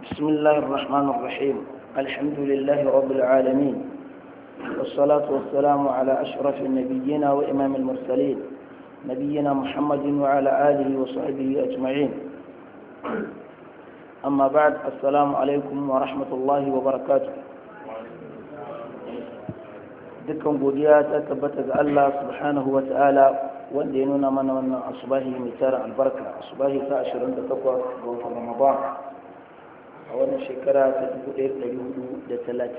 بسم الله الرحمن الرحيم الحمد لله رب العالمين والصلاة والسلام على أشرف النبيين وإمام المرسلين نبينا محمد وعلى آله وصحبه أجمعين أما بعد السلام عليكم ورحمة الله وبركاته dukkan godiya ta tabbata ga Allah subhanahu wa ta'ala wanda ya nuna mana wannan asubahi mai tara albarka asubahi ta 28 ga watan Ramadan a wannan shekara ta 1437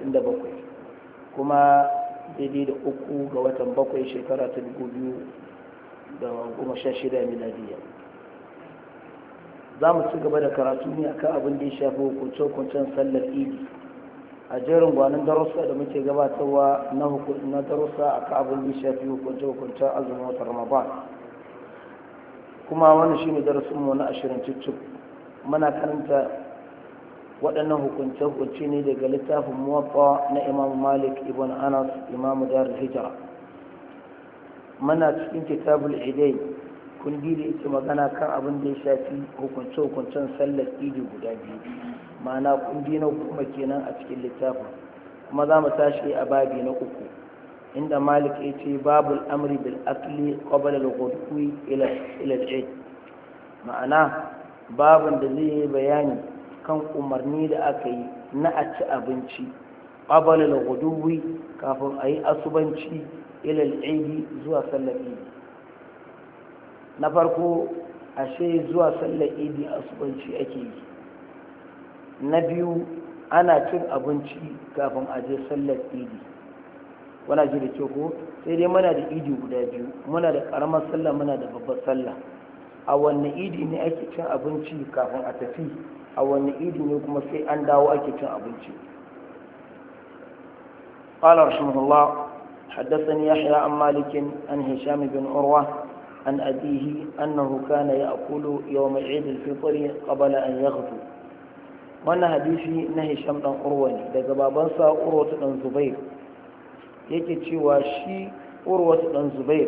kuma daidai da uku ga watan bakwai shekara ta 2016 miladiya za mu ci gaba da karatu ne akan abin da ya shafi hukunce-hukuncen sallar idi a jerin gwanin darussa da muke gabatarwa na darussa a kan abin da ya shafi hukunce-hukuncen azumin watan ramadan kuma wannan shine darasinmu na ashirin cicci muna karanta waɗannan hukunce-hukunce ne daga littafin muwaffa na imam malik ibn anas imam dar hijira muna cikin kitabul idai kundi da yake magana kan abin da ya shafi hukunce-hukuncen sallar idi guda biyu ma'ana kundi na goma kenan a cikin littafin kuma za mu tashi a babi na uku inda malik ya ce babul amri bil akli qabla al ghudwi ila ila al ma'ana babin da zai yi bayani kan umarni da aka yi na a ci abinci qabla al ghudwi kafin a yi asubanci ila al zuwa sallar idi na farko ashe zuwa sallar idi asubanci ake yi na biyu ana cin abinci kafin a je sallar idi wana ji da ke ko sai dai muna da idi guda biyu muna da karamar sallah muna da babbar sallah a wanne idi ne ake cin abinci kafin a tafi a wanne idi ne kuma sai an dawo ake cin abinci قال رحمه الله حدثني يحيى عن مالك عن هشام بن عروة عن أبيه أنه كان يأكل يوم عيد الفطر قبل أن يغدو wannan hadisi na hisham dan urwa ne daga babansa urwatu dan zubair yake cewa shi urwatu dan zubair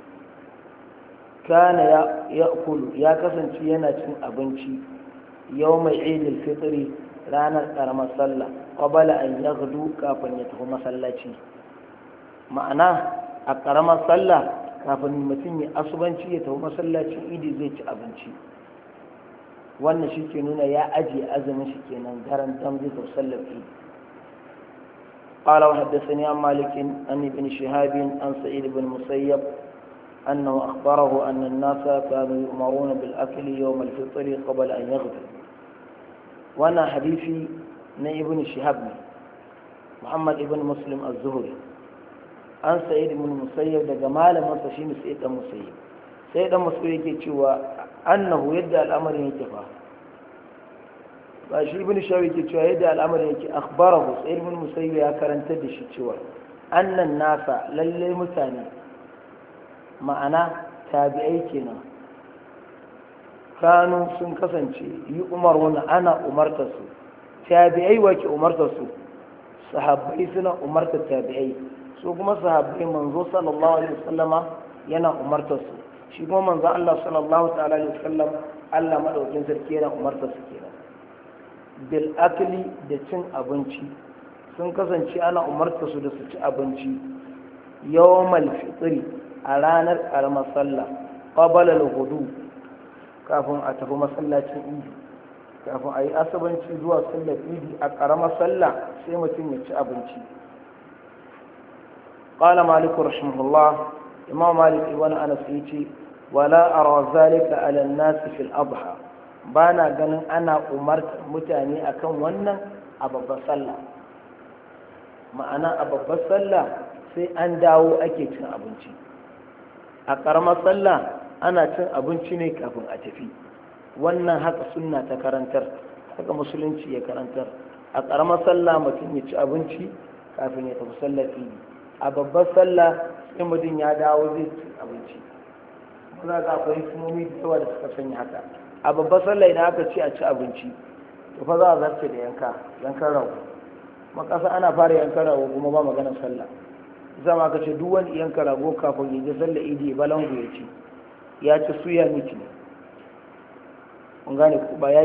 kana ya yakulu ya kasance yana cin abinci yau mai idil fitri ranar karamar sallah qabala an yaghdu kafin ya tafi masallaci ma'ana a karamar sallah kafin mutum ya asubanci ya tafi masallacin idi zai ci abinci wannan shi ke nuna ya ajiye azumin shi kenan daren dan zai tasallar fi قال وحدثني عن مالك عن ابن شهاب عن سعيد بن مسيب أنه أخبره أن الناس كانوا يؤمرون بالأكل يوم الفطر قبل أن يغدو وأنا حديثي من ابن شهاب محمد ابن مسلم الزهري عن سعيد بن مسيب ده جمال من تشين سعيد بن مسيب سعيد بن مسيب يقول annahu yadda al'amarin yake fa ba shi ibn shawi ke cewa yadda al'amarin yake akhbarahu sai ibn musayyib ya karanta da shi cewa annan nasa lalle mutane ma'ana tabi'ai kenan kanu sun kasance yi umar wani ana umarta su tabi'ai wake umarta su sahabbai suna umarta tabi'ai su kuma sahabbai manzo sallallahu alaihi wasallama yana umarta su shi kuma manzo Allah sallallahu ta'ala alaihi wasallam Allah madaukin sarki yana umarta su kenan bil akli da cin abinci sun kasance ana umarta su da su ci abinci yawmal fitri a ranar karamar sallah qabala al-hudu kafin a tafi masallacin idi kafin a yi asabanci zuwa sallar idi a karamar sallah sai mutum ya ci abinci قال مالك رحمه الله إمام مالك ابن أنس يجي ولا أرى ذلك على الناس في الأضحى بانا ganin ana umarta mutane akan wannan a babbar sallah ma'ana a babbar sallah sai an dawo ake cin abinci a ƙaramar sallah ana cin abinci ne kafin a tafi wannan haka sunna ta karantar haka musulunci ya karantar a ƙaramar sallah mutum ya ci abinci kafin ya tafi sallar idi a babbar sallah sai mutum ya dawo zai ci abinci za ga akwai hikimomi da yawa da suka sanya haka a babbar sallah idan aka ci a ci abinci to fa za a zarce da yanka yankan rago makasa ana fara yankan rago kuma ba maganar sallah zama ka ce duk wani yanka rago kafin ya je sallah idi balangu ya ci ya ci suya miki ne kun gane ba ya